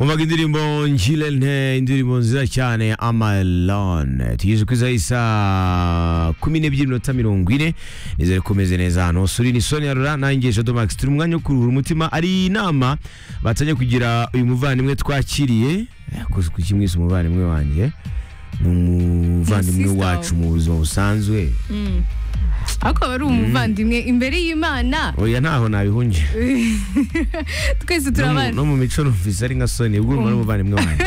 umvaga indirimbo njirene indirimbo nziza cyane amalone tugejeje ku isaha isa kumi n'ebyiri minota mirongo ine nizere ko umeze neza hano suri ni sonia rura nanjye jado max turi mu mwanya wo kuruhura umutima ari inama batanye kugira uyu muvandimwe twakiriye yakoze ku kimwise umuvandimwe wanjye ni umuvandimwe sister wacu mu buzima busanzwe akaba ari umuvandimwe imbere y'imana oya ntaho nabihungiye twese no mu- turabana no mu mico numvise ari nka soni ubwo urumva n'umuvandimwe wanjye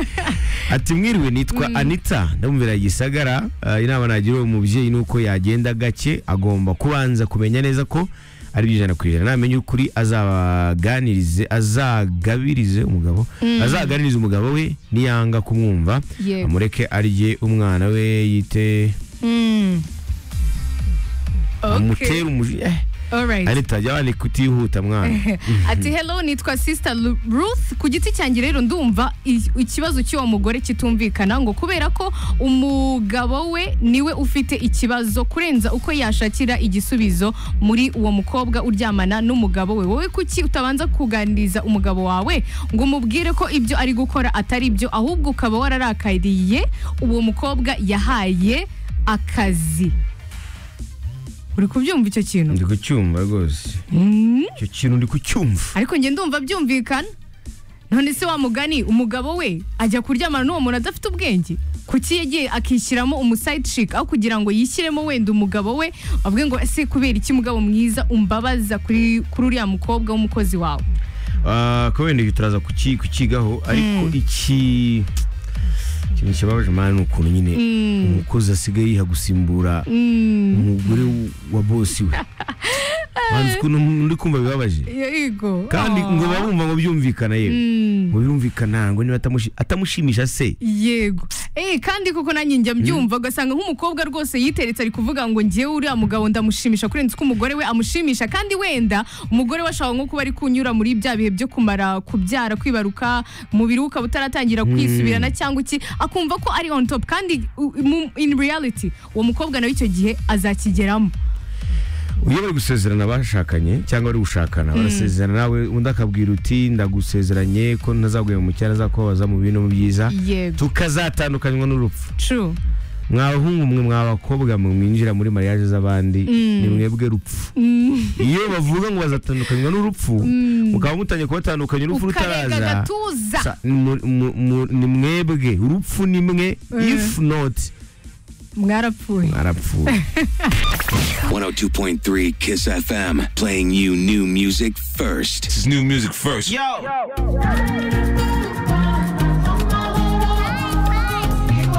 ati mwiriwe nitwa anita ndamubwira gisagara eh, inama nagira uwo mubyeyi ni uko yagenda gake agomba kubanza kumenya neza ko ari byo ijana ku ijana namenya ukuri azabaganirize azagabirize umugabo azaganirize umugabo we niyanga kumwumva Yego. amureke arye umwana we yite Mm. amutere Okay. umujinya Eh, Alright. anita jya wandika utihuta mwana ati hello nitwa sister Lu- ruth ku giti cyanjye rero ndumva i- ikibazo cy'uwo mugore kitumvikana ngo kubera ko umugabo we niwe ufite ikibazo kurenza uko yashakira igisubizo muri uwo mukobwa uryamana n'umugabo we wowe kuki utabanza kuganiriza umugabo wawe ngo umubwire ko ibyo ari gukora atari byo ahubwo ukaba wararakariye uwo mukobwa yahaye akazi uri kubyumva icyo kintu ndi kucyumva rwose Mm. icyo kintu ndi kucyumva ariko njye ndumva byumvikana none se wa mugani umugabo we ajya kuryamana n'uwo muntu adafite ubwenge kuki yagiye akishyiramo umusayidi shiki aho kugira ngo yishyiremo wenda umugabo we avuge ngo ese kubera iki mugabo mwiza umbabaza kuri kuri uriya mukobwa w'umukozi wawe Ah, ko wenda ibi turaza kuki- kukigaho ariko iki ikintu kibabaje imana ni ukuntu nyine umukozi asigaye yiha gusimbura umugore wa bosi we Banzi ukuntu ndi kumva bibabaje yego kandi ngo baba bumva ngo byumvikana yewe ngo byumvikana ngo niba atamushi- atamushimisha se yego eh kandi koko nanjye njya mbyumva ugasanga nk'umukobwa rwose yiteretse ari kuvuga ngo ngewe uriya mugabo ndamushimisha kurenza uko umugore we amushimisha kandi wenda umugore we ashobora nko kuba ari kunyura muri bya bihe byo kumara kubyara kwibaruka umubiri we ukaba utaratangira kwisubirana cyangwa iki akumva ko ari on top kandi u- mu- in reality uwo mukobwa nawe icyo gihe azakigeramo iyo bari gusezerana abashakanye cyangwa bari gushakana barasezerana nawe undi akabwira uti ndagusezeranye ko ntazaguhema mu cyane azakubabaza mu bintu byiza yego tukazatandukanywa n'urupfu true mwabahungu mwe mwabakobwa mwe mwinjira muri mariage z'abandi ni mwebwe rupfu iyo bavuga ngo bazatandukanywa n'urupfu mukaba mutangiye kubatandukanya urupfu ukarega rutaraza agatuza sa- mu- mu- mu- ni mwebwe urupfu ni mwe if not mwarapfuye arapfuye 102.3 Kiss FM, playing you new music first. This is new music first. Yo!